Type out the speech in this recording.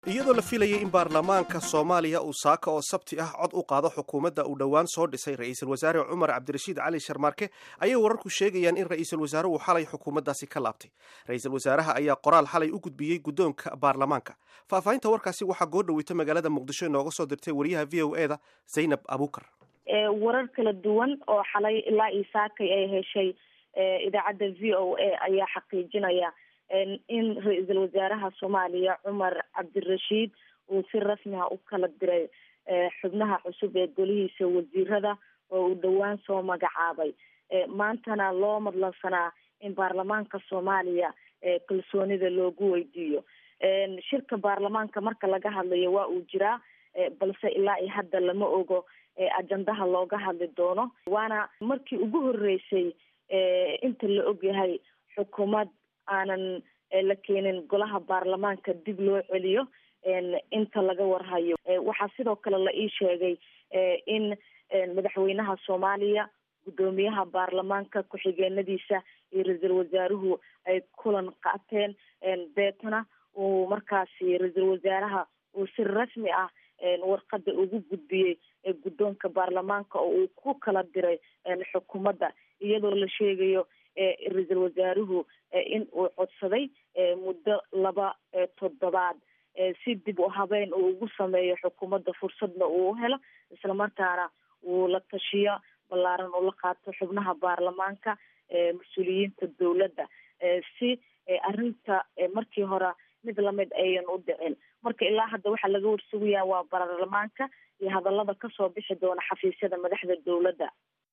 iyadoo la filayay in baarlamaanka soomaaliya uu saaka oo sabti ah cod u qaado xukuumadda uu dhowaan soo dhisay ra-iisul wasaare cumar cabdirashiid cali sharmaarke ayay wararku sheegayaan in ra-iisul wasaare uu xalay xukuumaddaasi ka laabtay ra-iisul wasaaraha ayaa qoraal xalay u gudbiyey guddoonka baarlamaanka faahfaahinta warkaasi waxaa goo dhaweyta magaalada muqdisho inooga soo dirtay wariyaha v o eda zaynab abuukar warar kala duwan oo xalay ilaa iyo saakay ay heshay idaacadda v o a ayaa xaqiijinaya in ra-iisul wasaaraha soomaaliya cumar cabdirashiid uu si rasmi ah u kala diray xubnaha cusub ee golihiisa wasiirada oo uu dhowaan soo magacaabay maantana loo madlansanaa in baarlamaanka soomaaliya kalsoonida loogu weydiiyo shirka baarlamaanka marka laga hadlayo waa uu jiraa balse ilaa iyo hadda lama ogo ajandaha looga hadli doono waana markii ugu horeysay inta la ogyahay xukuumad aanan la keenin golaha baarlamaanka dib loo celiyo inta laga warhayo waxaa sidoo kale la ii sheegay in madaxweynaha soomaaliya guddoomiyaha baarlamaanka ku-xigeenadiisa iyo ra-iisul wasaaruhu ay kulan qaateen deetana uu markaasi ra-iisul wasaaraha uu si rasmi ah warqada ugu gudbiyey guddoonka baarlamaanka oo uu ku kala diray xukuumadda iyadoo la sheegayo ra-iisul wasaaruhu in uu codsaday muddo laba toddobaad si dib u habeyn uu ugu sameeyo xukuumadda fursadna uu u helo islamarkaana uu la tashiyo ballaaran ula qaato xubnaha baarlamaanka mas-uuliyiinta dowladda si arrinta markii hore mid lamid ayan u dhicin marka ilaa hadda waxaa laga warsugayaa waa baarlamaanka iyo hadallada kasoo bixi doona xafiisyada madaxda dowladda